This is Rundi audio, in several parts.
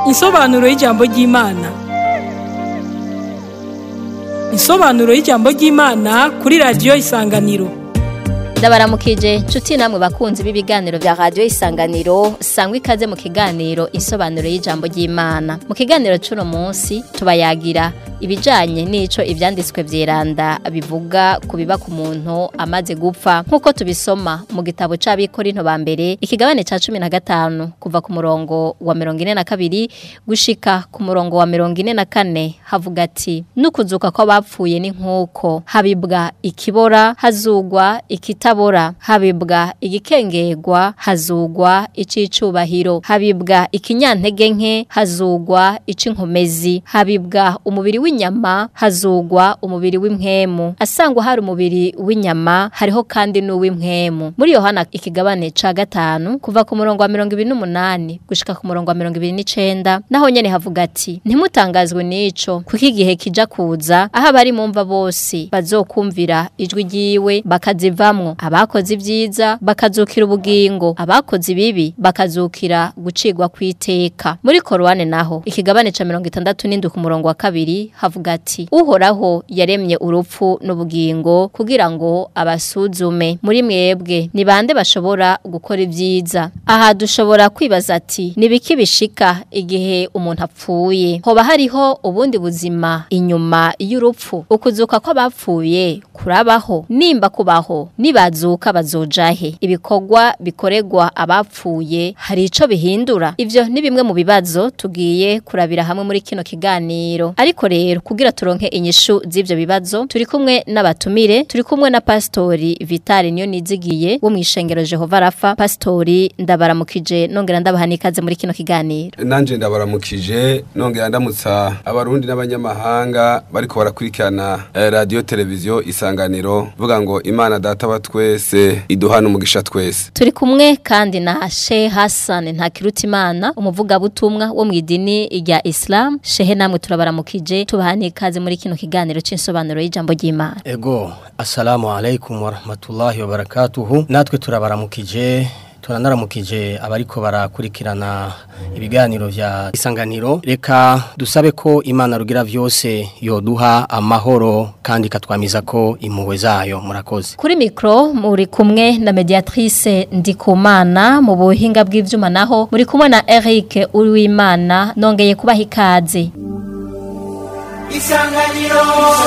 Insobanuro y'ijambo ry'Imana. Insobanuro y'ijambo ry'Imana kuri radiyo Isanganiro. ndabaramukije nshuti namwe bakunzi b'ibiganiro vya radio isanganiro sangwa ikaze mu kiganiro insobanuro y'ijambo ry'Imana mu kiganiro c'uno munsi tubayagira ibijanye n'ico ivyanditswe vyeranda bivuga ku biba ku muntu amaze gupfa nk'uko tubisoma mu gitabo c'abikorinto ba mbere ikigabane ca cumi na gatanu kuva ku murongo wa mirongo ine na kabiri gushika ku murongo wa mirongo ine na kane havuga ati n'ukuzuka kw'abapfuye ni nk'uko habibwa ikibora hazugwa ikitabora habibwa igikengegwa hazugwa icicubahiro habibwa ikinyantege nke hazugwa ic'inkomezi habibwa umubiri w'inyama hazugwa umubiri w'impwemu asangwa hari umubiri w'inyama hariho kandi n'uw'impwemu muri yohana ikigabane ca gatanu kuva ku murongo wa mirongo ibiri n'umunani gushika ku murongo wa mirongo ibiri n'icenda naho nyene havuga ati ntimutangazwe n'ico kuko igihe kija kuza aho abari mu mva bose bazokumvira ijwi ryiwe bakazivamwo abakoze ibyiza bakazukira ubugingo abakoze ibibi bakazukira gucigwa kw'iteka muri korwane naho ikigabane ca mirongo itandatu n'indwi ku murongo wa kabiri havuga ati uhoraho yaremye urupfu n'ubugingo kugira ngo abasuzume muri mwebwe ni bande bashobora gukora ibyiza aha dushobora kwibaza ati nibiki bishika igihe umuntu apfuye hoba hariho ubundi buzima inyuma y'urupfu ukuzuka kw'abapfuye kurabaho nimba kubaho nibazuka bazojahe ibikorwa bikorerwa abapfuye hari ico bihindura ivyo ni bimwe mu bibazo tugiye kurabira hamwe muri kino kiganiro ariko rero kugira turonke inyishu z'ivyo bibazo turi kumwe n'abatumire turi kumwe na pastori Vitali niyo nizigiye wo mwishengero Jehova Rafa pastori ndabaramukije nongera ndabaha nikaze muri kino kiganiro nanje ndabaramukije nongera ndamutsa abarundi n'abanyamahanga bariko barakurikirana eh, radio televiziyo isanganiro vuga ngo imana data wa twese iduhana umugisha twese turi kumwe kandi na Sheikh Hassan Ntakirutimana umuvugabutumwa wo mu idini rya Islam Shehe namwe turabaramukije tubaha nikaze muri kino kiganiro c'insobanuro y'ijambo ry'Imana Ego, assalamu alaikum wa rahmatullahi wa barakatuhu. Natwe turabaramukije, turanaramukije abariko barakurikirana ibiganiro vya isanganiro. Reka dusabe ko Imana rugira vyose yoduha amahoro kandi katwamiza ko impuhwe zayo. Murakoze. Kuri mikro muri kumwe na mediatrice Ndikumana mu buhinga bw'ivyuma naho muri kumwe na Eric Uwimana nongeye kubaha ikaze. Isanganiro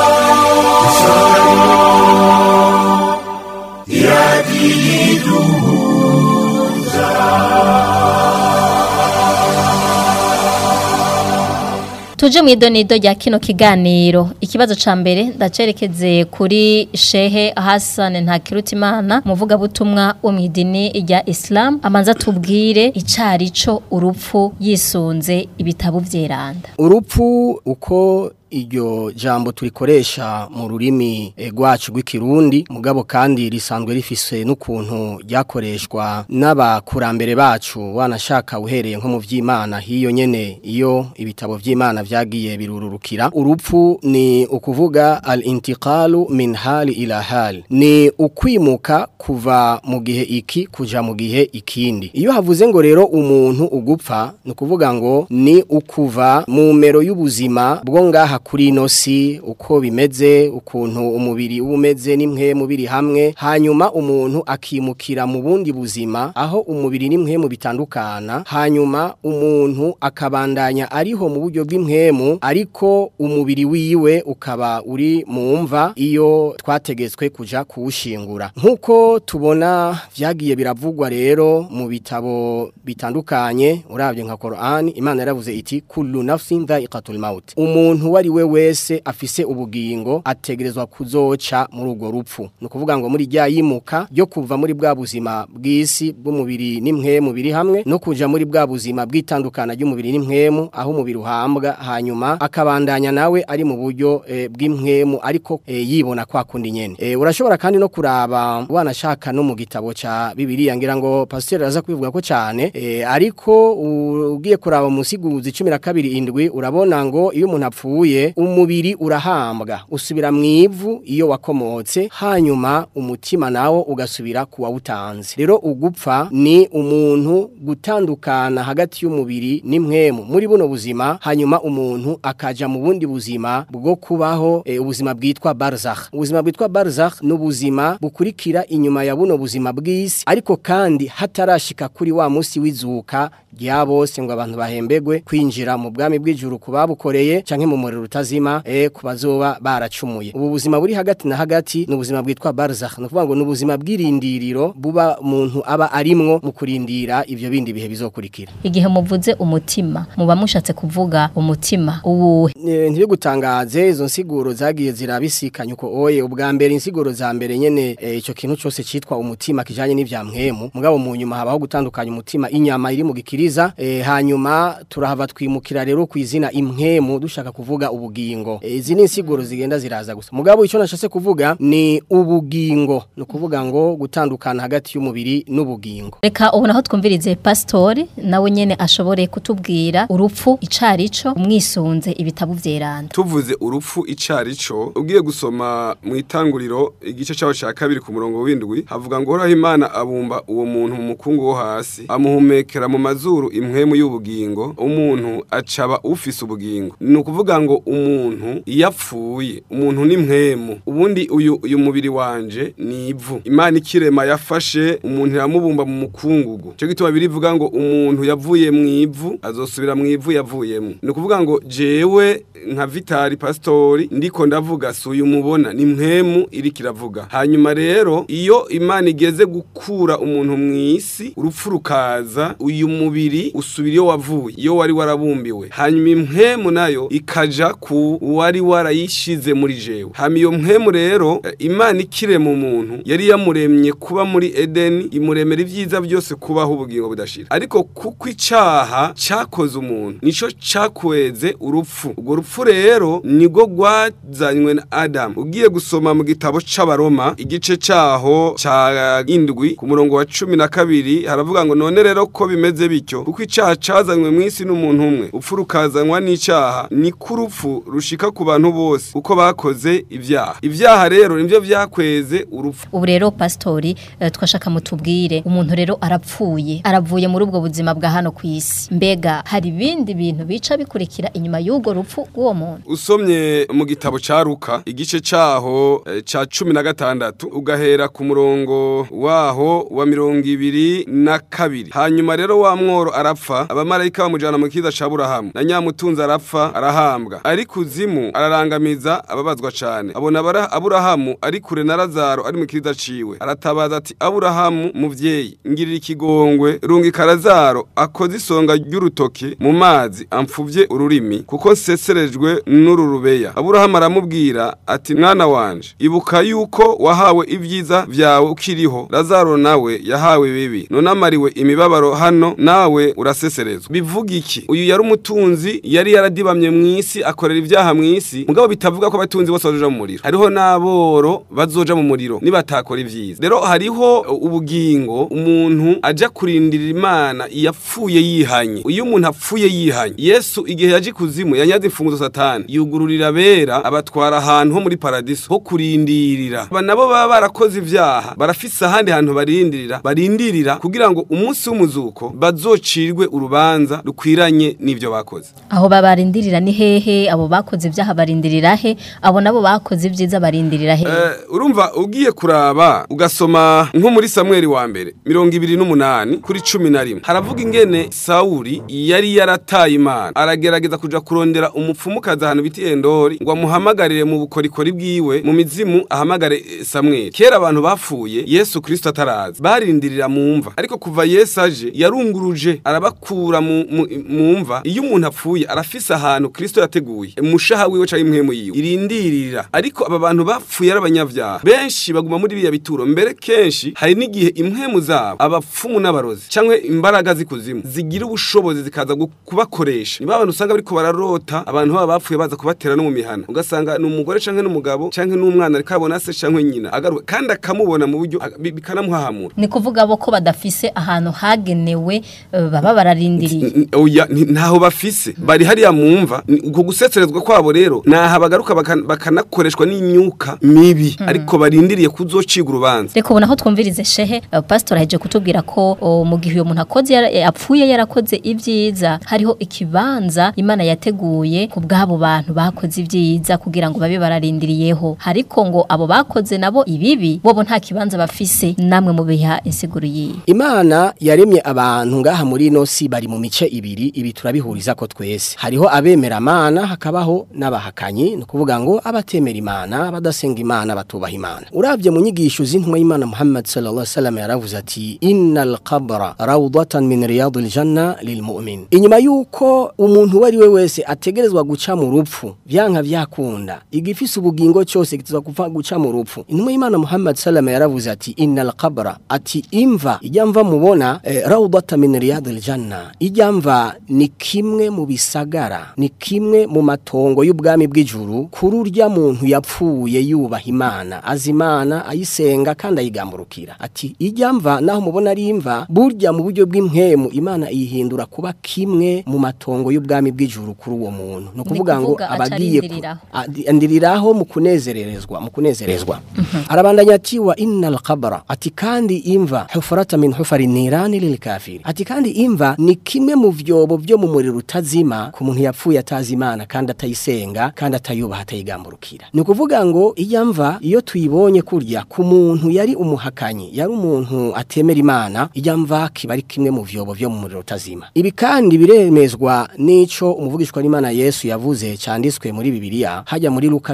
Tuje mwidonido rya kino kiganiro ikibazo ca mbere ndacerekeze kuri Shehe Hassan Ntakirutimana muvuga butumwa wo mwidini rya Islam amanza tubwire icari co urupfu yisunze ibitabo vyeranda Urupfu uko iryo jambo turikoresha mu rurimi eh, rwacu rw'ikirundi mugabo kandi risanzwe rifise n'ukuntu ryakoreshwa n'abakurambere bacu wanashaka uhereye nko mu vy'Imana hiyo nyene iyo ibitabo vy'Imana vyagiye birururukira urupfu ni ukuvuga al-intiqalu min hali ila hali ni ukwimuka kuva mu gihe iki kuja mu gihe ikindi iyo havuze ngo rero umuntu ugupfa ni ukuvuga ngo ni ukuva mu mero y'ubuzima bwo ngaha kuri ino si uko bimeze ukuntu umubiri uba umeze n'imwe mu biri hamwe hanyuma umuntu akimukira mu bundi buzima aho umubiri n'imwe bitandukana hanyuma umuntu akabandanya ariho mu buryo bw'impwemu ariko umubiri wiwe ukaba uri mu mva iyo twategetswe kuja kuwushingura nk'uko tubona vyagiye biravugwa rero mu bitabo bitandukanye urabye nka Qur'an Imana yaravuze iti kullu nafsin dha'iqatul maut umuntu wari we wese afise ubugingo ategerezwa kuzoca muri urwo rupfu ni ukuvuga ngo muri rya yimuka ryo kuva muri bwa buzima bw'isi bw'umubiri n'impwemu biri hamwe no kuja muri bwa buzima bw'itandukana ry'umubiri n'impwemu aho umubiri uhambwa hanyuma akabandanya nawe ari mu buryo e, bw'impwemu ariko e, yibona kwa kundi nyene e, urashobora kandi no kuraba wanashaka no mu gitabo ca Bibiliya ngira ngo pasteur aza kubivuga ko cyane e, ariko ugiye kuraba musiguzi 12 indwi urabona ngo iyo umuntu apfuye upfuye umubiri urahambwa usubira mu ivu iyo wakomotse hanyuma umutima nawo ugasubira ku wawutanze rero ugupfa ni umuntu gutandukana hagati y'umubiri n'impwemu muri buno buzima hanyuma umuntu akaja mu bundi buzima bwo kubaho e, ubuzima bwitwa barzakh ubuzima bwitwa barzakh ni ubuzima bukurikira inyuma ya buno buzima bw'isi ariko kandi hatarashika kuri wa musi w'izuka rya bose ngo abantu bahembegwe kwinjira mu bwami bw'ijuru kubabukoreye canke mu muriro utazima e kubazoba baracumuye ubu buzima buri hagati na hagati ni ubuzima bwitwa barzakh no kuvuga ngo ni ubuzima bw'irindiriro buba umuntu aba arimwo mu kurindira ivyo bindi bihe bizokurikira igihe muvuze umutima muba mushatse kuvuga umutima uwuhe E, ntibigutangaze izo nsiguro zagiye zirabisikanya uko oye ubwa mbere insiguro za mbere nyene e, ico kintu cyose citwa umutima kijanye n'ivya mpwemu mugabo mu nyuma habaho gutandukanya umutima inyama iri mu gikiriza e, hanyuma turahava twimukira rero ku izina impwemu dushaka kuvuga ubugingo e, izi ni insiguro zigenda ziraza gusa mugabo ico nashase kuvuga ni ubugingo no kuvuga ngo gutandukana hagati y'umubiri n'ubugingo reka ubu naho twumvirize pasitori nawe nyene ashobore kutubwira urupfu icarico umwisunze ibitabo vyeranda tuvuze urupfu icarico ugiye gusoma mu itanguriro igice cyaho cya kabiri ku murongo w'indwi havuga ngo horaho imana abumba uwo muntu mu mukungu wo hasi amuhumekera mu mazuru impwemu y'ubugingo umuntu acaba ufise ubugingo ni ukuvuga ngo umuntu iyo apfuye umuntu ni mpwemu ubundi uyu uyu mubiri wanje ni ivu imana ikirema yafashe umuntu iramubumba mu mukungugu cyo gituma birivuga ngo umuntu yavuye mu ivu azosubira mu ivu yavuyemo ni ukuvuga ngo jewe nka vitari pasitori ndiko ndavuga si uyu mubona ni mpwemu iri kiravuga hanyuma rero iyo imana igeze gukura umuntu mu isi urupfu rukaza uyu mubiri usubira iyo wavuye iyo wari warabumbiwe hanyuma impwemu nayo ikaja ku wari warayishize muri jewe hanyuma iyo mpwemu rero eh, imana ikirema umuntu yari yamuremye kuba muri edeni imuremera ibyiza byose kubaho ubugingo budashira ariko kuko icaha cyakoze umuntu nico cakweze urupfu urwo rupfu rero nibwo rwazanywe na adamu ugiye gusoma mu gitabo c'abaroma igice caho ca indwi ku murongo wa cumi na kabiri haravuga ngo none rero ko bimeze bityo kuko icaha cazanywe mu isi n'umuntu umwe upfu rukazanwa n'icaha niko urupfu rushika ku bantu bose uko bakoze ivyaha ivyaha rero nivyo vyakweze urupfu ubu rero pasitori eh, twashaka mutubwire umuntu rero arapfuye aravuye muri ubwo buzima bwa hano ku isi mbega hari ibindi bintu bica bikurikira inyuma y'ubwo rupfu rw'uwo muntu usomye mu gitabo ca Luka igice caho eh, ca cumi na gatandatu ugahera ku murongo waho wa mirongo ibiri na kabiri hanyuma rero wa mworo arapfa abamarayika bamujana mu kiza ca Burahamu na nyamutunzi arapfa arahambwa ari kuzimu ararangamiza ababazwa cane abona abara- Aburahamu ari kure na Lazaro ari mu kiza ciwe aratabaza ati Aburahamu muvyeyi ngirira ikigongwe rungika Lazaro akoze isonga ry'urutoki mu mazi amfuvye ururimi kuko nseserejwe n'uru rubeya Aburahamu aramubwira ati mwana wanje ibuka yuko wahawe ibyiza vyawe ukiriho Lazaro nawe yahawe bibi none amariwe imibabaro hano nawe uraseserezwa bivuga iki uyu yari umutunzi yari yaradibamye mu isi akorera ibyaha mu isi mugabo bitavuga ko abatunzi bose bazoja mu muriro hariho n'aboro bazoja mu muriro nibatakora ivyiza rero hariho uh, ubugingo umuntu aja kurindirira imana yapfuye yihanye iyo umuntu apfuye yihanye yesu igihe yaje kuzimu yanyaze imfunguzo satani yugururira abera abatwara ahantu ho muri paradiso ho kurindirira aba nabo baba barakoze ivyaha barafise ahandi hantu barindirira barindirira kugira ngo umunsi w'umuzuko bazocirwe urubanza rukwiranye n'ivyo bakoze aho babarindirira ni hehe abo bakoze ibyaha barindirira he abo nabo bakoze ibyiza barindirira he Eh, urumva ugiye kuraba ugasoma nko muri Samuel wa mbere mirongo ibiri n'umunani kuri cumi na rimwe haravuga ingene Sawuli yari yarataye imana aragerageza kuja kurondera umupfumukazi ahantu biti Endori ngo amuhamagarire mu bukorikori bwiwe mu mizimu ahamagare eh, Samuel kera abantu bapfuye Yesu Kristo ataraza barindirira mu mva ariko kuva Yesu aje yarunguruje arabakura mu mu- mu mva iyo umuntu apfuye arafise ahantu Kristo yateguye umushaha wiwe canke impwemu yiwe irindirira ariko aba bantu bapfuye ari abanyavyaha benshi baguma muri biya bituro mbere kenshi hari n'igihe impwemu zabo abapfumu n'abarozi canke imbaraga zikuzimu zigira ubushobozi zikaza gu- kubakoresha niba abantu usanga bariko bararota abantu baba bapfuye baza kubatera no mu mihana ugasanga ni umugore canke n'umugabo canke n'umwana ariko abona se canke nyina agaruka kandi akamubona mu buryo aga- bi- bikanamuhahamura ni kuvuga bo ko badafise ahantu hagenewe eh, baba bararindiriye N- n- oya ni- ntaho bafise bari hariya mumva ni- uko gusetsa kunezerezwa kwabo rero naha bagaruka bakan- bakanakoreshwa n'imyuka mibi ariko barindiriye kuzociga urubanza reka ubona aho twumvirize shehe uh, pastor aheje kutubwira ko uh, mu gihe uyo muntu akoze yara- eh, apfuye yarakoze ibyiza hariho ikibanza imana yateguye ku bw'abo bantu bakoze ibyiza kugira ngo babe bararindiriyeho ariko ngo abo bakoze nabo ibibi bobo nta kibanza bafise namwe mu biha insiguro yiye Imana yaremye abantu ngaha muri ino si bari mu mice ibiri ibi turabihuriza ko twese hariho abemera Imana hakabaho n'abahakanyi ni ukuvuga ngo abatemera Imana abadasenga Imana batubaha Imana uravye mu nyigisho z'intumwa y'Imana Muhammad sallallahu alaihi wasallam yaravuze ati innal qabra rawdatan min riyadil janna lil mu'min inyuma yuko umuntu wari we wese ategerezwa guca mu rupfu vyanka vyakunda igifise ubugingo cyose kitazwa kuva guca mu rupfu intumwa y'Imana Muhammad sallallahu alaihi yaravuze ati innal qabra ati imva ijya mva mubona eh, rawdatan min riyadil janna ijya mva ni kimwe mu bisagara ni kimwe mu matongo y'ubwami bw'ijuru kuri urya muntu yapfuye yubaha Imana azi Imana ayisenga kandi ayigamburukira ati ijya mva naho mubona ari imva burya mu buryo bw'impemu Imana iyihindura kuba kimwe mu matongo y'ubwami bw'ijuru kuri uwo muntu no kuvuga ngo kuvuga aca abagiye ku- arindiriraho. adi- andiriraho mu kunezererezwa mu kunezerezwa arabandanya ati wa innal qabra ati kandi imva hufrata min hufari nirani lil kafiri ati kandi imva ni kimwe mu vyobo vyo mu muriro utazima ku muntu yapfuye atazi Imana kandi atayisenga kandi atayubaha atayigamburukira ni ukuvuga ngo iya mva iyo tuyibonye kurya ku muntu yari umuhakanyi yari umuntu atemera Imana iya mva kiba ari kimwe mu vyobo vyo mu muriro utazima ibi kandi biremezwa n'ico umuvugishwa n'Imana Yesu yavuze canditswe muri Bibiliya hajya muri Luka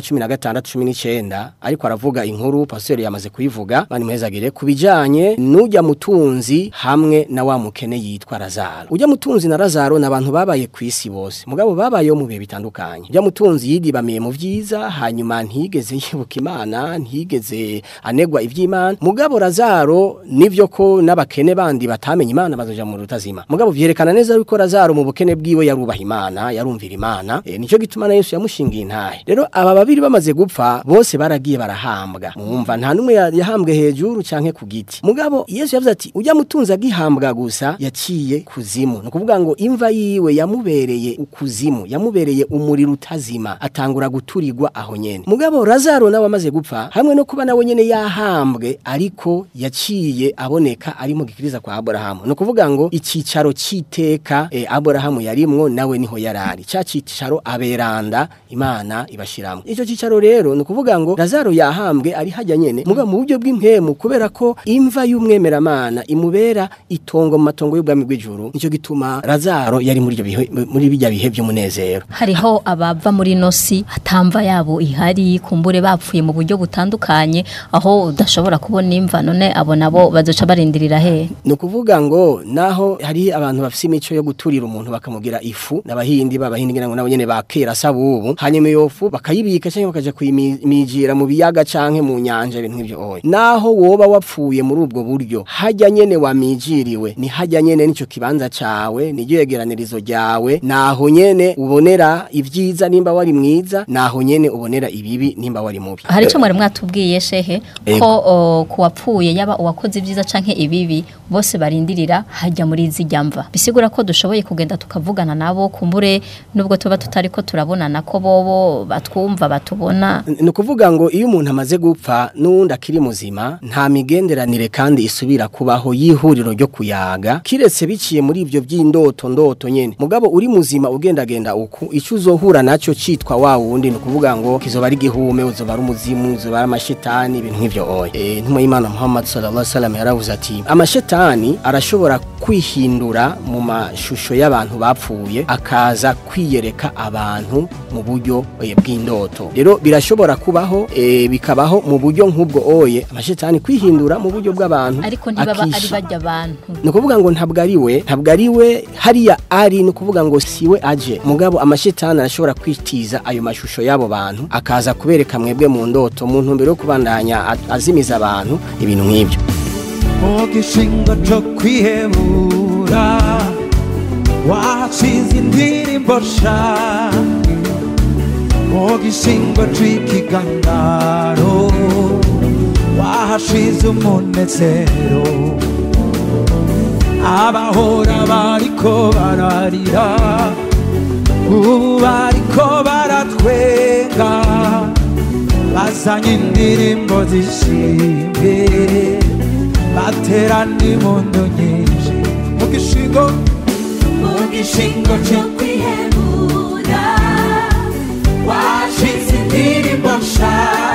16:19 ariko aravuga inkuru pastor yamaze kuyivuga bani muhezagire kubijanye n'ujya mutunzi hamwe na wa mukene yitwa Lazaro ujya mutunzi na Lazaro nabantu babaye kwisi bose mugabo babayeho mu bihe bitandukanye ujya mutunzi yidibamiye mu vyiza hanyuma ntigeze yibuka Imana ntigeze anegwa ivy'Imana mugabo Lazaro nivyo ko n'abakene bandi batamenye Imana bazoja mu rutazima mugabo vyerekana neza yuko Lazaro mu bukene bwiwe yarubaha Imana yarumvira Imana e, nico gituma na Yesu yamushingiye intahe rero aba babiri bamaze gupfa bose baragiye barahambwa mumva nta numwe ya- yahambwe hejuru canke ku giti mugabo Yesu yavuze ati ujya mutunza agihambwa gusa yaciye kuzimu no kuvuga ngo imva yiwe yamubereye ukuzimu yamubereye umuriro utazima atangura guturirwa aho nyene mugabo Lazaro nawe amaze gupfa hamwe no kuba nawe nyene yahambwe ariko yaciye aboneka ari mu gikiriza kwa Abrahamu no kuvuga ngo icicaro citeka e, Abrahamu yarimwo nawe niho yarari ca cicaro aberanda Imana ibashiramo ico cicaro rero no kuvuga ngo Lazaro yahambwe ari hajya nyene mugabo mu buryo bw'impemu kubera ko imva y'umwemeramana imubera itongo mu matongo y'ubwami bw'ijuru nico gituma Lazaro yari muri ibyo bihe muri bijya bihe by'umunezero hariho abava muri nosi atamva yabo ihari kumbure bapfuye mu buryo butandukanye aho udashobora kubona imva none abo nabo bazoca barindirira he ni ukuvuga ngo naho hari abantu bafite imico yo guturira umuntu bakamugira ifu n'abahindi b'abahindi ngira ngo nabo nyene bakera saba ubu hanyuma iyo fu bakayibika cyangwa bakaja kuyimijira mu biyaga canke mu nyanja ibintu nk'ivyo oya naho woba wapfuye muri ubwo buryo hajya nyene wamijiriwe ni hajya nyene nico kibanza cawe niryo yegeranirizo ryawe naho nyene ubonera ivyiza nimba wari mwiza naho nyene ubonera ibibi nimba wari mubi hari icyo mwari mwatubwiye shehe Ego. ko o, ku wapfuye yaba uwakoze ibyiza canke ibibi bose barindirira hajya muri izi mva bisigura ko dushoboye kugenda tukavugana nabo kumbure nubwo tuba tutari ko turabonana ko bobo batwumva batubona ni ukuvuga ngo iyo umuntu amaze gupfa n'uwundi akiri muzima nta migenderanire kandi isubira kubaho y'ihuriro ryo kuyaga kiretse biciye muri ibyo by'indoto ndoto nyene mugabo uri muzima ugendagenda uku icyo uzohura nacyo citwa wa wundi ni ukuvuga ngo kizoba ari igihume uzoba ari umuzimu uzoba ari amashetani ibintu nk'ivyo oya e, ntumwa y'imana muhammad sallallahu alaihi wasallam yaravuze ati amashetani arashobora kwihindura mu mashusho y'abantu bapfuye akaza kwiyereka abantu mu buryo eh, bw'indoto rero birashobora kubaho eh, bikabaho mu buryo nk'ubwo oye amashetani kwihindura mu buryo bw'abantu ariko ntibaba ari akisha- bajya abantu ni ukuvuga ngo ntabwo ari we ntabwo ari we hariya ari ni ukuvuga ngo si we aje mugabo amashetani arashobora kwitiza ayo mashusho y'abo bantu akaza kubereka mwebwe mu ndoto mu ntumbero yo kubandanya a- azimiza abantu ibintu nk'ibyo mu gishingo cyo kwihebura washize indirimbo sha mu gishingo cy'ikiganaro wahashize umunezero abahora bariko bararira ubu bariko baratwenga bazanye indirimbo zishimye baterana impundu nyinshi mu gishingo mu gishingo cyo kwihebura washize indirimbo nsha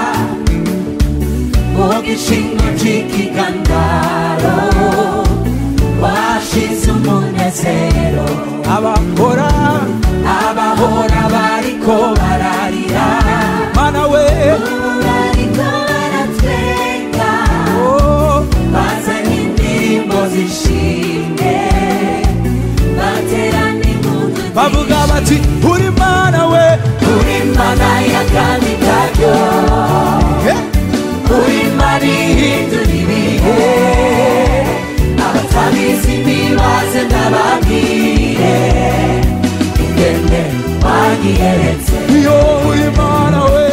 mu gishingo cy'ikigandaro washize umunezero abakora abahora bariko bararira mana we bariko baratwenga oh, bazanye indirimbo zishimye baterana impundu bavuga bati uri mana we uri mana y'akandi karyo Eh, uri mana ihindura ibihe abatabizi ntibaze ndababwire ingene wanyiyeretse iyo uri mana we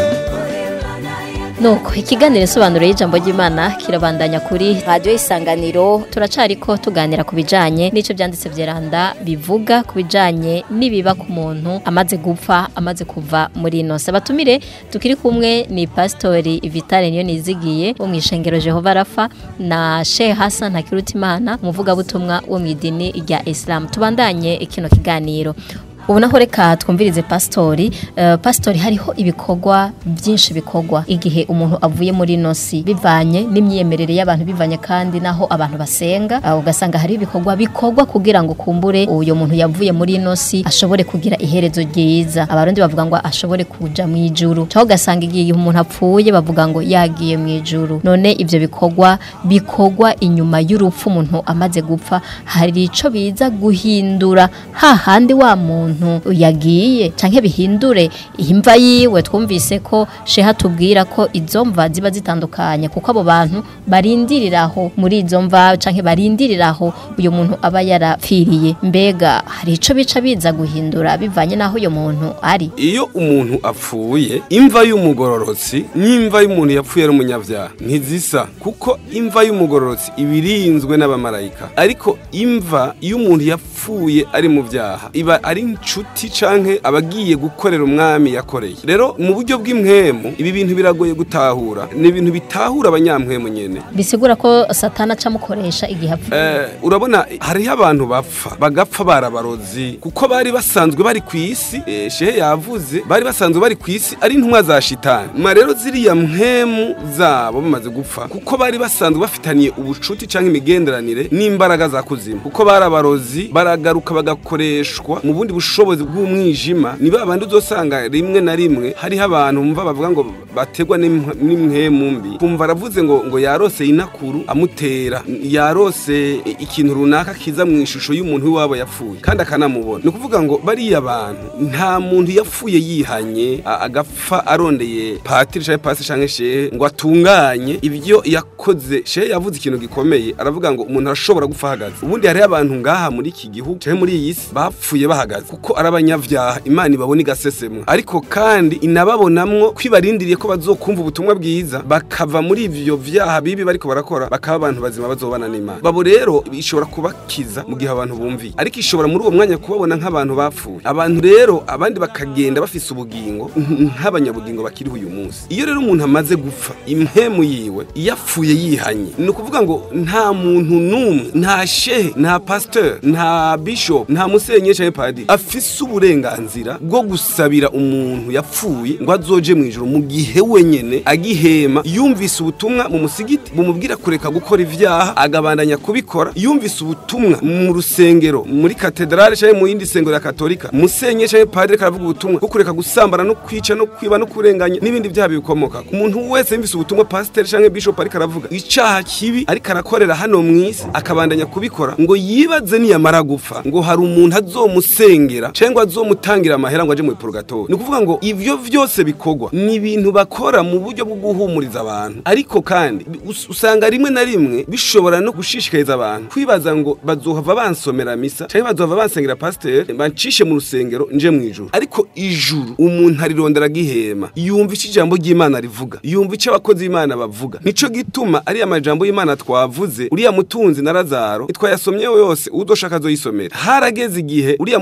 Nuko ikiganiro isobanuro y'ijambo ry'Imana kirabandanya kuri radio isanganiro turacariko tuganira ku bijanye n'ico byanditse vyeranda bivuga ku bijanye nibiba ku muntu amaze gupfa amaze kuva muri ino batumire tukiri kumwe ni pastori Vitale niyo nizigiye wo mwishengero Jehova Rafa na Sheikh Hassan Hakirutimana umuvuga butumwa wo mwidini rya Islam tubandanye kino kiganiro ubu naho reka twumvirize pasitori uh, pasitori hariho ibikorwa byinshi bikorwa igihe umuntu avuye muri nosi bivanye n'imyemerere y'abantu bivanye kandi naho abantu basenga uh, ugasanga hari ibikorwa bikorwa kugira ngo kumbure uyo muntu yavuye muri nosi ashobore kugira iherezo ryiza abarundi bavuga ngo ashobore kuja mu ijuru cyangwa ugasanga igihe umuntu apfuye bavuga ngo yagiye mu ijuru none ivyo bikorwa bikorwa inyuma y'urupfu umuntu amaze gupfa hari ico biza guhindura hahandi wa muntu yagiye canke bihindure imva yiwe twumvise ko sheha tubwira ko izo mva ziba zitandukanye kuko abo bantu barindiriraho muri izo mva canke barindiriraho uyu muntu aba yarapfiriye mbega hari ico bica biza guhindura bivanye naho uyo muntu ari iyo umuntu apfuye imva y'umugororotsi n'imva y'umuntu yapfuye ari umunyabyaha ntizisa kuko imva y'umugororotsi iba irinzwe n'abamarayika ariko imva y'umuntu yapfuye ari mu byaha iba ari inshuti canke abagiye gukorera umwami yakoreye rero mu buryo bw'impwemu ibi bintu biragoye gutahura ni ibintu bitahura abanyamwemu nyene bisigura ko satana acamukoresha igihe apfuye Eh, urabona hariho abantu bapfa bagapfa barabarozi kuko bari basanzwe bari ku isi eh, shehe yavuze bari basanzwe bari ku isi ari intumwa za shitani ma rero ziriya mpemu zabo bamaze gupfa kuko bari basanzwe bafitaniye ubucuti canke imigenderanire n'imbaraga za kuzimu kuko bari abarozi baragaruka bagakoreshwa mu bundi bushobozi bw'umwijima ni ba bandi uzosanga rimwe na rimwe hariho abantu mva bavuga ngo bategwa n'imh- n'imhemu mbi kumva aravuze ngo ngo yarose inakuru amutera yarose ikintu runaka kiza mu ishusho y'umuntu w'iwabo yapfuye kandi akanamubona ni ukuvuga ngo bariya bantu nta muntu yapfuye yihanye a- agapfa arondeye patiri canke pasi canke shehe ngo atunganye ibyo yakoze shehe yavuze ikintu gikomeye aravuga ngo umuntu arashobora gupfa ahagaze ubundi hariho abantu ngaha muri iki gihugu canke muri iyi si bapfuye bahagaze kuko ari abanyavyaha imana ibabona igasesemwa ariko kandi inababonamwo kwibarindiriye ko bazokumva ubutumwa bwiza bakava muri ivyo vyaha bibi bariko barakora bakaba abantu bazima bazobana n'imana babo rero ishobora kubakiza mu gihe abantu bumviye ariko ishobora muri uwo mwanya kubabona nk'abantu bapfuye abantu rero abandi bakagenda bafise ubugingo nk'abanyabugingo bakiriho uyu munsi iyo rero umuntu amaze gupfa impemu yiwe yapfuye yihanye ni ukuvuga ngo nta muntu n'umwe nta shehe nta pasteur nta bishop nta musenyeri canke padiri afise uburenganzira bwo gusabira umuntu yapfuye ngo azoje mu ijuru mu gihe wenyene agihema yumvise ubutumwa mu musigiti bumubwira kureka gukora ivyaha agabandanya kubikora yumvise ubutumwa mu rusengero muri katedrale canke mu yindi sengero ya katolika musenyeri canke padiri karavuga ubutumwa bwo kureka gusambana no kwica no kwiba no kurenganya n'ibindi vyaha bibikomoka umuntu wese yumvise ubutumwa pasiteri canke bishop ariko aravuga icaha kibi ariko arakorera hano mw'isi akabandanya kubikora ngo yibaze niyamara gupfa ngo hari umuntu azomusengera canke ngo azomutangira amahera ngo aje mu purgatori ni ukuvuga ngo ivyo vyose bikorwa ni ibintu bakora mu buryo bwo guhumuriza abantu ariko kandi us- usanga rimwe na rimwe bishobora no gushishikariza abantu kwibaza ngo bazohava bansomera misa canke bazohava bansengera pasiteri bancishe mu rusengero nje mu ijuru ariko ijuru umuntu arirondera agihema yumva ico ijambo ry'imana rivuga yumva ico abakozi b'imana bavuga nico gituma ariya majambo y'imana twavuze uriya mutunzi na lazaro twayasomyeho yose udoshaka azoyisomera harageze igihe uriya mutunzi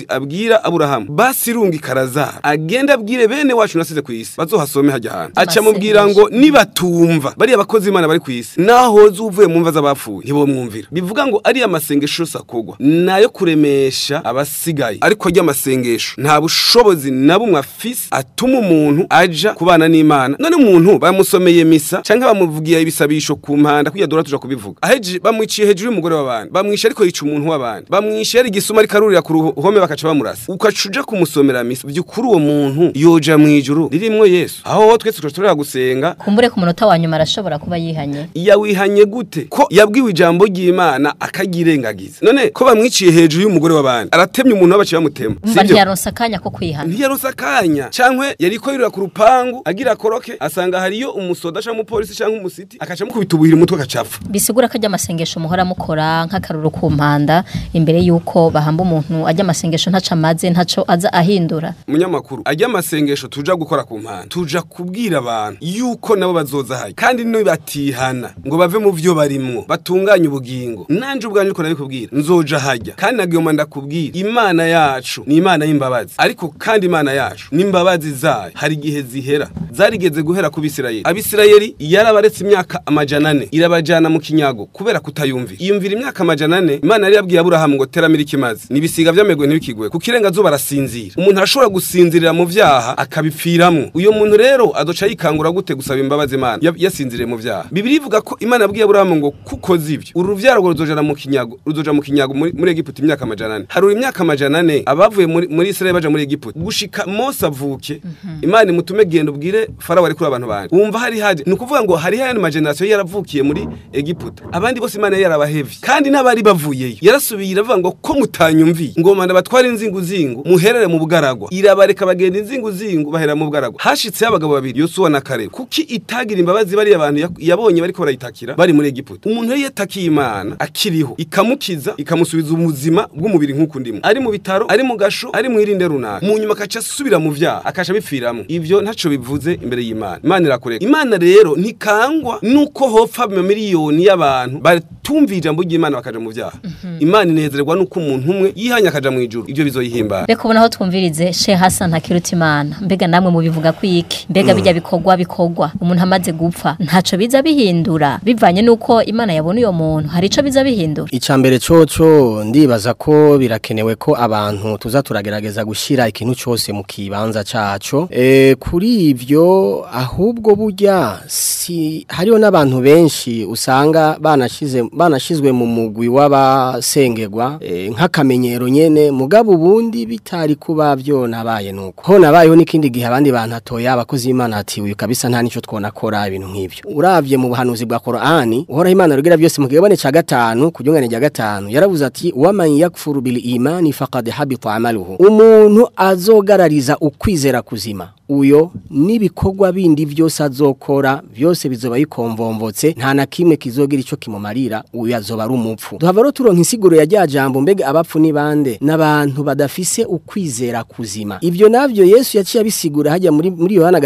umuhanuzi abwira aburahamu basi rungi karazara agenda abwire bene wacu nasize ku isi bazohasome hajya ahantu aca amubwira ngo nibatumva bariya bakozi imana bari ku isi naho hoza uvuye mu mva z'abapfuye ntibomwumvira bivuga ngo ariya masengesho yose akogwa nayo kuremesha abasigaye ariko ajya amasengesho nta bushobozi na bumwe afise atuma umuntu aja kubana n'imana none umuntu bamusomeye misa canke bamuvugiye ibisabisho ku mpanda kugira dora tuja kubivuga aheje bamwiciye hejuru y'umugore w'abandi bamwishe ariko yica umuntu w'abandi bamwishe yari igisuma ariko arurira ku ruhome bakaca bamurasa ukaca uja kumusomera misa vy'ukuri uwo muntu yoja mw'ijuru ririmwo yesu aho twese turashobora gusenga kumbure ku munota wa nyuma arashobora kuba yihanye yawihanye gute ko yabwiwe ijambo ry'imana akagirengagiza none ko bamwiciye hejuru y'umugore w'abandi aratemye umuntu w'abaciye bamutema mba ntiyaronse akanya ko kwihana ntiyaronse akanya cankwe yariko yurira ku rupangu agira akoroke asanga hariyo umusoda canke umupolisi canke umusiti akaca amukubita ubuhiri umutwe agacapfa bisigura ko ajya amasengesho muhora mukora nk'akaruru ku mpanda imbere y'uko bahamba umuntu ajya amasengesho ntaco amaze ntaco aza ahindura munyamakuru ajya amasengesho tuja gukora ku mpanda tuja kubwira abantu yuko nabo bazoza hayi kandi nibatihana ngo bave mu vyo barimwo batunganye ubugingo nanje ubwanje uko nabikubwira nzoja hajya kandi nagiyoma ndakubwira imana yacu ni imana y'imbabazi ariko kandi imana yacu n'imbabazi zayo hari igihe zihera zarigeze guhera ku bisirayeli abisirayeli yarabaretse imyaka amajana ane irabajana mu kinyago kubera kutayumvira iyumvira imyaka amajana ane imana yari yabwiye aburahamu ngo teramira ikimazi nibisiga vy'amegwe ntibikigwe kuko irengazuba arasinzira umuntu arashobora gusinzirira mu vyaha akabipfiramwo uyo muntu rero adoca yikangura gute gusaba imbabazi imana ya- yasinziriye mu vyaha bibiri ivuga ko imana yabwiye aburahamu ngo kuko zivyo uru ruvyaro rwo ruzojana mu kinyago ruzoja mu kinyago muri, muri egiputa imyaka amajana ane harura imyaka amajana ane abavuye muri, muri israeli baja muri egiputa gushika mose avuke imana imutume genda ubwire farawo ari kuri abantu banje wumva hari haje ni ukuvuga ngo hari hayandi majenerasiyo yaravukiye muri egiputa abandi bose imana yari yarabahevye kandi n'abari bavuyeyo yarasubiye iravuga ngo ko mutanyumviye ngo manda batware inzinguzingu muherere mu bugaragwa irabareka bagenda inzinguzingu bahera mu bugaragwa hashitseho abagabo babiri yosuwa na kare kuki itagira imbabazi bariya bantu yak- yabonye bariko barayitakira bari muri egiputa umuntu yari yatakiye imana akiriho ikamukiza ikamusubiza ubuzima bw'umubiri nk'uko ndimo ari mu bitaro ari mu gasho ari mu irinde runaka mu nyuma akaca asubira mu vyaha akaca bipfiramwo ivyo ntaco bivuze imbere y'imana imana irakureka imana rero ntikangwa nuko hopfa amamiliyoni y'abantu batumviye ijambo ry'imana bakaja mu vyaha imana inezerwa nuko umuntu umwe yihanye akaja mu ijuru ivyo bizoyihimbara reka ubona aho twumvirize she hasa ntakiruta imana mbega namwe mubivuga ko iki mbega bijya bikorwa bikorwa umuntu amaze gupfa ntaco biza bihindura bivanye n'uko imana yabona uyo muntu hari ico biza bihindura Icambere coco ndibaza ko birakenewe ko abantu tuza turagerageza gushira ikintu cyose mu kibanza caco. E, kuri ivyo ahubwo burya si hariho n'abantu benshi usanga banashize banashizwe mu mugwi w'abasengerwa e, nk'akamenyero nyene mugabo ubundi bitari kuba byo nabaye nuko. Ho nabayeho n'ikindi gihe abandi bantu atoya abakozi b'Imana ati uyu kabisa nta nico twonakora ibintu nk'ivyo. Uravye mu buhanuzi bwa Qur'ani uhora Imana rugira byose mu kigabane ca gatanu kujungane rya gatanu yaravuze ati waman yakfuru bil imani faqad habita amaluhu umuntu azogarariza ukwizera kuzima uyo n'ibikorwa bindi byose azokora byose bizoba bikomvomvotse nta na kimwe kizogira ico kimumarira uyu azoba ari umupfu duhava rero turonka insiguro ya rya jambo mbega abapfu ni bande n'abantu badafise ukwizera kuzima ivyo navyo Yesu yaciye abisigura hajya muri muri Yohana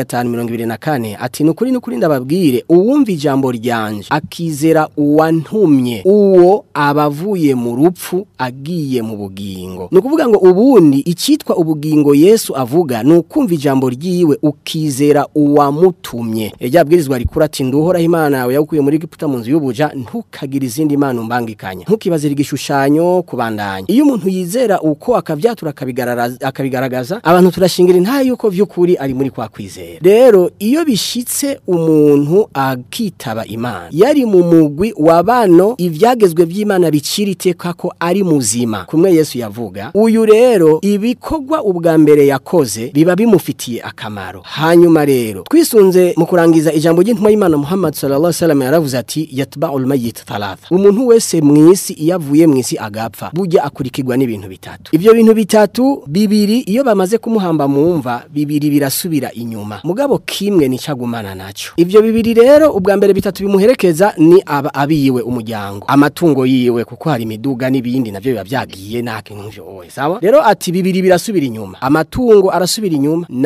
5:24 ati nukuri nukuri ndababwire uwumva ijambo ryanje akizera uwantumye uwo abavuye mu rupfu agiye mu bugingo ni ukuvuga ngo ubundi icitwa ubugingo Yesu avuga ni ukumva ijambo ryiwe ukizera uwamutumye rya bwirizwa rikura ati nduhoraho imana yawe yagukuye muri Egiputa mu nzu y'ubuja ntukagire izindi mana umbangikanya ntukibazire igishushanyo kubandanya iyo umuntu yizera uko akavyatura akabigararaza- akabigaragaza abantu turashingira intaye yuko vy'ukuri ari muri kwa kwizera rero iyo bishitse umuntu akitaba imana yari mu mugwi wa bano ivyagezwe vy'imana bicira iteka ko ari muzima kumwe yesu yavuga uyu rero ibikorwa ubwa mbere yakoze biba bimufitiye akamaro hanyuma rero twisunze mu kurangiza ijambo ry'intumwa y'imana muhammad sallallahu alaihi wasallam yaravuze ati yatba'ul mayyit thalatha umuntu wese mw'isi iyo avuye mw'isi agapfa burya akurikirwa n'ibintu bitatu ivyo bintu bitatu bibiri iyo bamaze kumuhamba mu mva bibiri birasubira inyuma mugabo kimwe nicagumana naco ivyo bibiri rero ubwa mbere bitatu bimuherekeza ni aba abiwe umuryango amatungo yiwe kuko hari imiduga n'ibindi navyo biba vyagiye nta kintu nk'ivyo oye sawa rero ati bibiri birasubira inyuma amatungo arasubira inyuma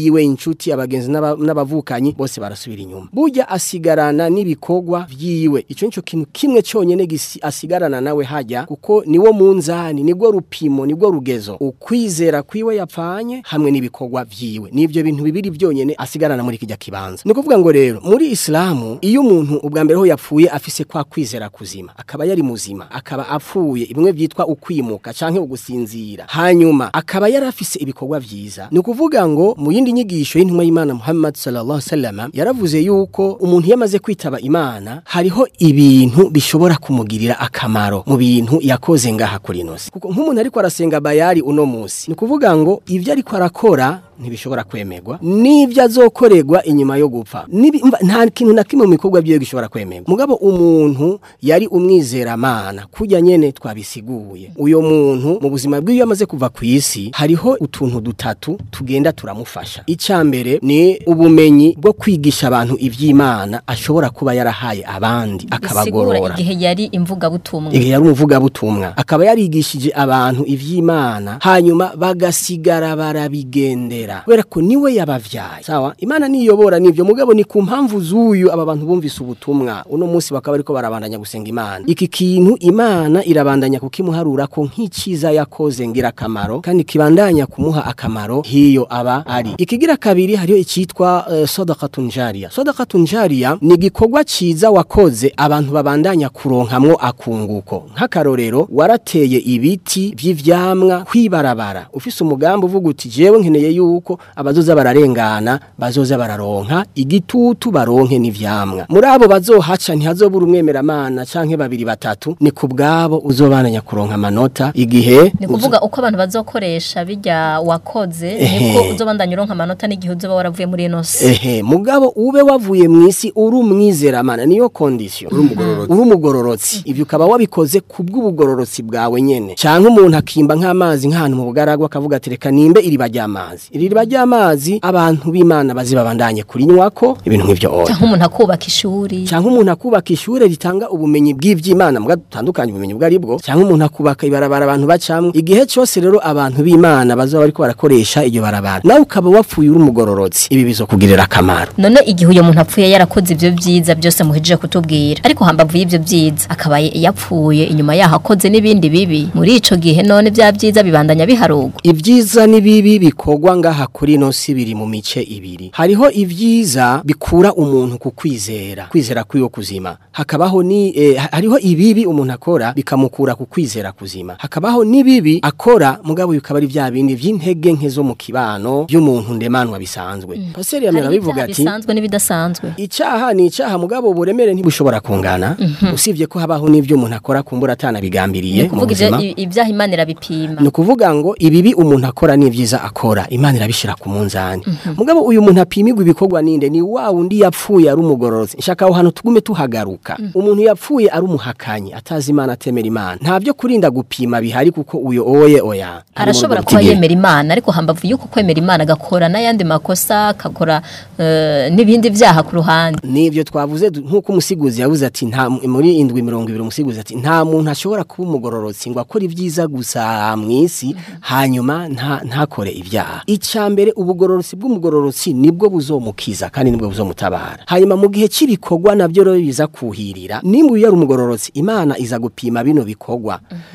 biwe inshuti abagenzi n'aba- n'abavukanyi bose barasubira inyuma burya asigarana n'ibikorwa vyiwe ico nico kintu kimwe cyonyene gisi- asigarana nawe hajya kuko niwo munzani nibwo rupimo nibwo rugezo ukwizera kwiwe yapfanye hamwe n'ibikorwa vyiwe nivyo bintu bibiri vyonyene asigarana muri kijya kibanza ni kuvuga ngo rero muri islamu iyo umuntu ubwa mbere ho yapfuye afise kwa kwizera kuzima akaba yari muzima akaba apfuye bimwe vyitwa ukwimuka canke ugusinzira hanyuma akaba yari afise ibikorwa vyiza ni ukuvuga ngo mu yindi nyigisho y'intumwa y'Imana Muhammad sallallahu alaihi wasallam yaravuze yuko umuntu yamaze kwitaba Imana hariho ibintu bishobora kumugirira akamaro mu bintu yakoze ngaha kuri nosi kuko nk'umuntu ariko arasenga bayari uno musi ni ukuvuga ngo ivyo ariko arakora ntibishobora kwemerwa n'ibyo azokorerwa inyuma yo gupfa Nibi- umva, nta kintu na kimwe mu bikorwa byiwe gishobora kwemerwa mugabo umuntu yari umwizeramana kujya nyene twabisiguye uyo muntu mu buzima bwiwe iyo amaze kuva ku isi hariho utuntu dutatu tugenda turamufasha icya mbere ni ubumenyi bwo kwigisha abantu iby'imana ashobora kuba yarahaye abandi bisigura akabagorora igihe yari imvugabutumwa igihe yari umuvugabutumwa akaba yarigishije abantu ivy'imana hanyuma bagasigara barabigendera kubera ko niwe yabavyaye sawa imana niyobora nivyo mugabo ni ku mpamvu z'uyu aba bantu bumvise ubutumwa uno munsi bakaba ariko barabandanya gusenga imana iki kintu imana irabandanya kukimuharura ko nk'iciza yakoze ngira akamaro kandi kibandanya kumuha akamaro hiyo aba ari ikigira kabiri hariyo icitwa uh, sadaqatun jariya sadaqatun jariya ni igikorwa ciza wakoze abantu babandanya kuronkamwo akunguko nk'akarorero warateye ibiti vy'ivyamwa kwibarabara ufise umugambi uvuga uti jewe nkeneye yuko abazoza bararengana bazoza bararonka igitutu baronke n'ivyamwa muri abo bazohaca ntihazobura umwemeramana canke babiri batatu ni ku bwabo uzobananya kuronka amanota igihe ni kuvuga uko abantu bazokoresha bijya wakoze Ehe. niko uzobandanya uronka amanota n'igihe uzoba waravuye muri ino si ehe mugabo ube wavuye mu isi uri umwizeramana niyo condition uri umugororotsi uri umugororotsi ibyo ukaba wabikoze ku bw'ubugororotsi bwawe nyene canke umuntu akimba nk'amazi nk'ahantu mu bugaragwa akavuga ati reka nimbe iriba ry'amazi iri riba ry'amazi abantu b'imana bazibabandanye kurinywako ibintu nk'ivyo oya cyangwa umuntu akubaka ishuri cyangwa umuntu akubaka ishure ritanga ubumenyi bw'ivy'Imana mbwa dutandukanye ubumenyi bwari bwo cyangwa umuntu akubaka ibarabara abantu bacamwe igihe cyose rero abantu b'Imana bazoba bariko barakoresha iryo barabara nawe ukaba wapfuye uri umugororotsi ibi bizokugirira akamaro none igihe uyo muntu apfuye yarakoze ibyo byiza byose muhejeje kutubwira ariko hambavu y'ibyo byiza akaba yapfuye inyuma yaho akoze n'ibindi bibi muri ico gihe none bya byiza bibandanya biharugwa ibyiza n'ibibi bikorwa ngaha kuri ino si biri mu mice ibiri hariho ibyiza bikura umuntu ku kwizera kwizera kwiyo kuzima hakabaho ni eh, ha- hariho ibibi umuntu akora bikamukura ku kwizera kuzima hakabaho n'ibibi akora mugabo bikaba ari vya bindi vy'intege nke zo mu kibano by'umuntu ndemanwa bisanzwe paseri yamera Hariho bivuga ibyaha ati bisanzwe n'ibidasanzwe Icaha ni icaha mugabo uburemere ntibushobora kungana usibye ko habaho n'ivyo umuntu akora kumbura atanabigambiriye ni mu kuvuga ivyo- buzima i- ibyaha imana irabipima ni ukuvuga ngo ibibi umuntu akora n'ibyiza akora imana irabishira ku munzani mugabo uyu muntu apimirwa ibikorwa ninde ni wa wundi yapfuye ari umugororotsi nshaka aho hantu tugume tuhagaruka umuntu yapfuye ari umuhakanyi atazi imana atemera imana nta byo kurinda gupima bihari kuko uyo oye oya ari mu arashobora rugo kuba rutigera. yemera imana ariko hambavu y'uko kwemera imana agakora n'ayandi makosa akakora eh, n'ibindi byaha ku ruhande nivyo twavuze du- nkuko umusiguzi yavuze ati nta muri indwi mirongo ibiri umusigozi ati nta muntu ashobora kuba umugororotsi ngo akore ibyiza gusa mu isi hanyuma nta ntakore ibyaha icya mbere ubugororotsi bw'umugororotsi nibwo buzomukiza kandi nibwo buzomutabara hanyuma mu gihe cy'ibikorwa nabyo rero biza kuhirira nimba uyu yari umugororotsi imana iza gupima bino bikorwa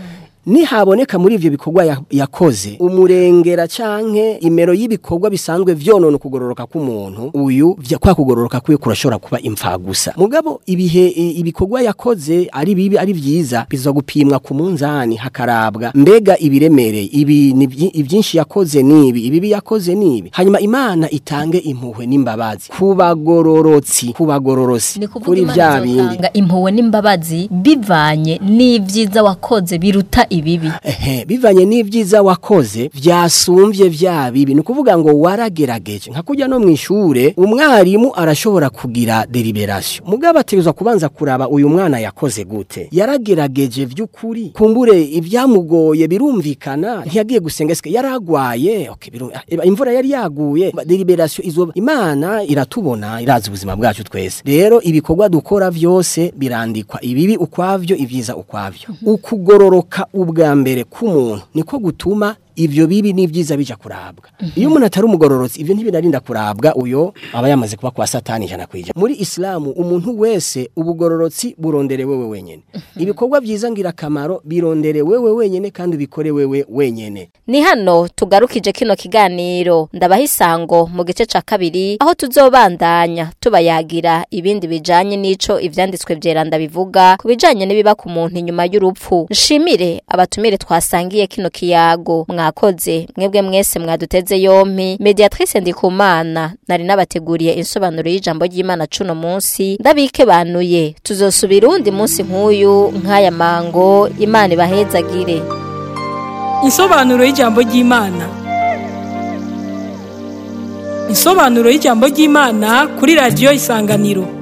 nihaboneka muri ivyo bikorwa ya- yakoze umurengera canke imero y'ibikorwa bisanzwe vyonona ukugororoka k'umuntu uyu vya kwa kugororoka kwiwe kurashobora kuba imfa gusa mugabo ibihe i- ibikorwa yakoze ari bibi ari vyiza biza gupimwa ku munzani hakarabwa mbega ibiremereye ibi ni vyi- ivyinshi yakoze nibi ibibi yakoze nibi hanyuma imana itange impuhwe n'imbabazi kubagororotsi kubagororosi ni kuvuga kuri imana vya bindi izotanga impuhwe n'imbabazi bivanye n'ibyiza wakoze biruta ibibi Ehe, bivanye n'ivyiza wakoze vyasumbye vya bibi ni ukuvuga ngo waragerageje nka kujya no mu ishure umwarimu arashobora kugira deliberation mugabo ategerezwa kubanza kuraba uyu mwana yakoze gute yaragerageje vy'ukuri kumbure ivyamugoye birumvikana ntiyagiye gusenga sike yaragwaye okay, biru, eba, imvura yari yaguye Ba- deliberation izo imana iratubona irazi ubuzima bwacu twese rero ibikorwa dukora vyose birandikwa ibibi ukwavyo ivyiza ukwavyo ukugororoka ubwa mbere k'umuntu niko gutuma ivyo bibi n'ivyiza bija kurabwa iyo umuntu atari umugororotsi ivyo ntibinarinda kurabwa uyo aba yamaze kuba kwa satani ijana kwija muri islamu umuntu wese ubugororotsi burondere wewe wenyene ibikorwa vyiza ngira kamaro birondere wewe wenyene kandi ubikore wewe wenyene Ni hano tugarukije kino kiganiro ndabaha isango mu gice ca kabiri aho tuzobandanya tubayagira ibindi bijanye n'ico ivyanditswe vyeranda bivuga ku bijanye n'ibiba ku muntu inyuma y'urupfu nshimire abatumire twasangiye kino kiyago mwakoze mwebwe mwese mwaduteze yompi mediatrice ndikumana nari nabateguriye insobanuro y'ijambo ry'imana cuno munsi ndabike banuye tuzosubira uwundi munsi nk'uyu nk'aya mango imana ibahezagire Insobanuro y'ijambo ry'Imana. Insobanuro y'ijambo ry'Imana kuri radio Isanganiro.